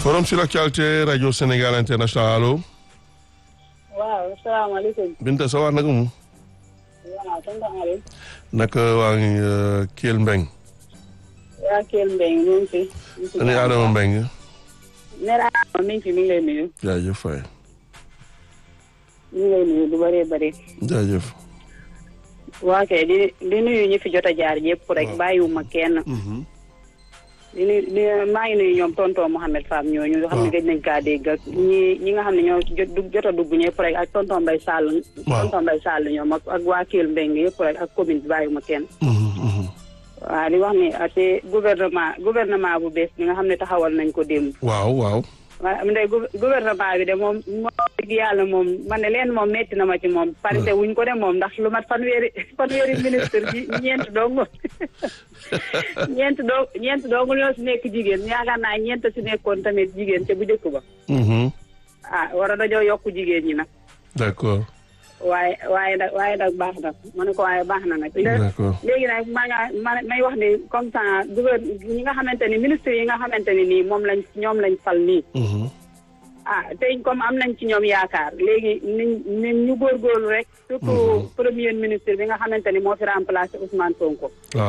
forum sur l'actualité rajo Sénégal international allo. waaw salaamaaleykum. Binta sa waar naka mu. waaw tonton Aliou. naka waa ngi Kell Mbeng. waa Kell Mbeng ñu ngi fi. ñu ngi fi ani Adama Mbeng. nee naa Adama mi ngi fi mi ngi lay nuyu. jaajëf Faye. mi ngi lay nuyu du bëree bëri. jaajëf. waa kay di di nuyu ñi fi jot a jaar yëpp rek bàyyiwuma kenn. di nuyu di maa ngi nuyu ñoom tonton Mouhamed Fam ñooñu nga xam ne gëj nañ kaa dégg ak ñi ñi nga xam ne ñoo jot jot a dugg ñëpp rek ak tonton Mbaye Sall. waaw tonton Mbaye Sall ñoom ak ak waa Kell Mbeng yëpp rek ak commune bi bàyyiwuma kenn. waaw di wax ni te gouvernement gouvernement bu bees bi nga xam ne taxawal nañ ko démb. waaw waaw. waaw ndey gouvernement bi de moom moom dëgg yàlla moom man ne leen moom metti na ma ci moom. parité wuñ ko de moom ndax lu mat fanweeri fanweeri ministre bi ñeent dong ñeent dong ñeent dong ñoo si nekk jigéen yaakaar naa ñeent si nekkoon tamit jigéen ca bu njëkk ba. ah war a dañoo yokk jigéen ñi nag. d'accord. waaye waaye nag waaye nag baax na ma ne ko waaye baax na nag. d'accord léegi nag maa nga ma may wax ni comme ça gouverne ñi nga xamante ni ministre yi nga xamante ni nii moom lañ ñoom lañ fal nii. ah tey comme am nañ ci ñoom yaakaar léegi niñ ñu góorgóorlu rek. surtout premier ministre bi nga xamante ni moo fi remplacé Ousmane Sonko. waaw